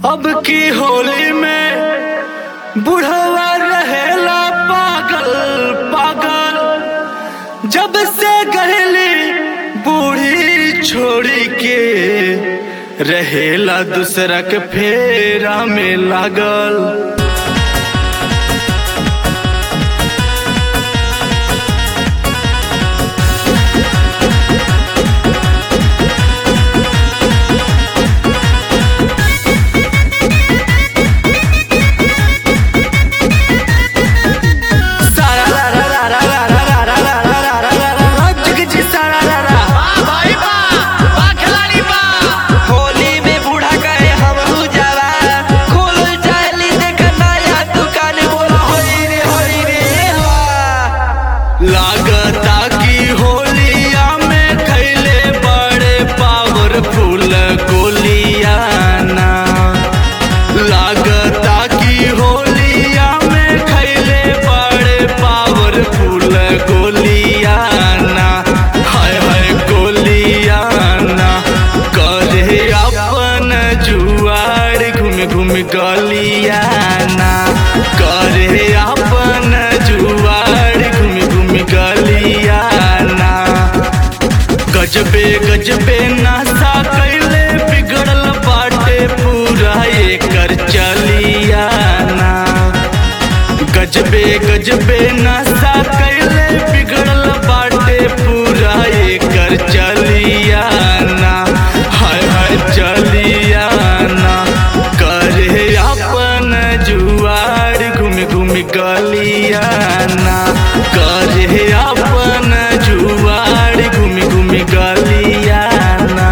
अब की होली में बुढ़वा रहेला पागल पागल जब से गहली बूढ़ी छोड़ी के रहेला दूसरा के फेरा में लागल सारा रा रा रा रा रा रा रा रा रा रा रा रा रा रा जिगजी सारा रा रा होली में बूढ़ा कहे हम जवा खोल चाहली देख नया दुकान बोला होई रे होई रे वा। लागता की होलिया में खैले बड़े पावरफुल गोलियाना लागता की होलिया में खैले बड़े पावरफुल गोलियाना हाय हाय गोलियाना करे अपन जुआर घूम घूम गलियाना करे अपन जुआर घूम घूम गलियाना गजबे गजबे नासा कैले बिगड़ल बाटे पूरा एकर चलियाना गजबे गजबे नशा कैले बिगड़ल बाटे पूरा एकर चलियाना हाय हाय चलियाना करे अपन जुआर घूम घूम गलियाना करे अपन जुआर घूम घूम गलियाना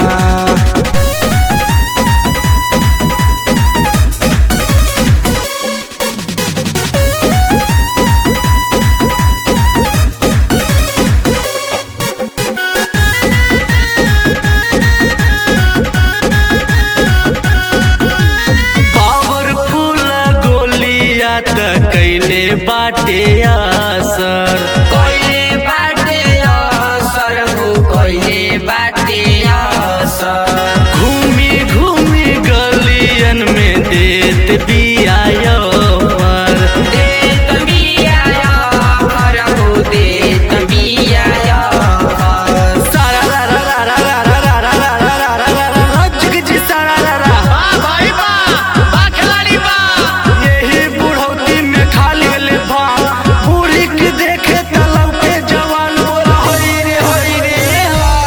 पावरफुल गोलिया त कैले बाटे असर कोइले बाटे असर हो कोइले बाटे असर घूमी घूमी गलियन में देत बिया पर देत बिया अफर हो देत बिया अफर। सारा रा रा रा रा रा रा रा रा रा रा रा रा रा रा जिगजी सारा रा रा यही बुढ़ौती में खा ले भाव पूरी के देखे तलब के जवान बोला होई रे होई रे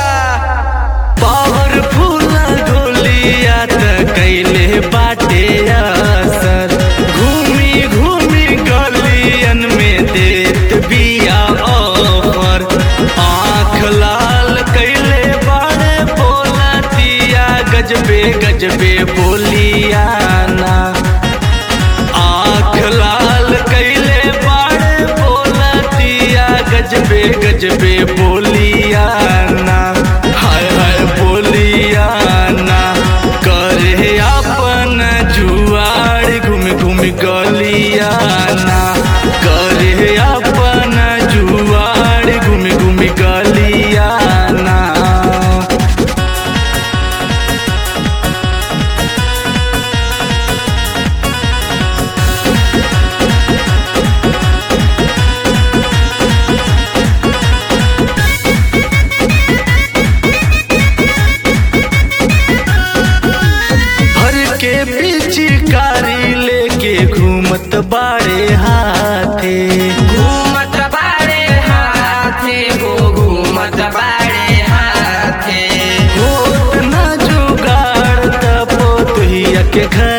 पावरफुल गोलिया त कैले बाटे असर घूमी घूमी गलियन में देत बिया ऑफर आँख लाल कैले बाड़े बोलतिया गजबे गजबे बोलियाना आँख लाल कैले बाड़े बोलतिया गजबे गजबे बोलियाना हाय हाय बोलियाना करे अपन जुआर घूम घूम गलियाना करे अपन जुआर घूम घूम गलियाना भर के पिचकारी लेके घूमत बाड़े हाथे घूमत बाड़े हाथे हो घूमत बाड़े हाथे होत ना जुगाड़ तपो तुहिया के घर